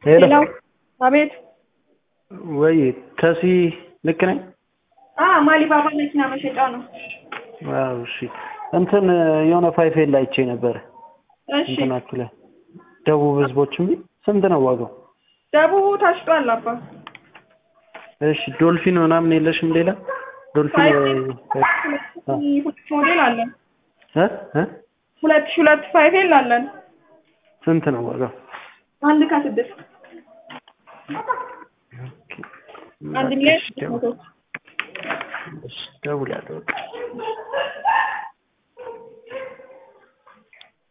ሄሎ ሌላው አቤት ወይ ተሲ ልክ ነኝ? አ ማሊባባ መኪና መሸጫ ነው። አዎ እሺ። እንትን የሆነ ፋይፌል ላይ አይቼ ነበር እሺ እንትናችሁ ላይ ደቡብ ህዝቦች የሚል ስንት ነው ዋጋው? ደቡቡ ታሽጧል አባ እሺ ዶልፊን ምናምን የለሽም ሌላ? ዶልፊን ሁለት ሞዴል አለን። እ እ ሁለት ሺህ ሁለት ፋይፌል አለን። ስንት ነው ዋጋው? አንድ ከስድስት አንድ ሚሊዮን ስድስት መቶ እሺ ደውላለሁ በቃ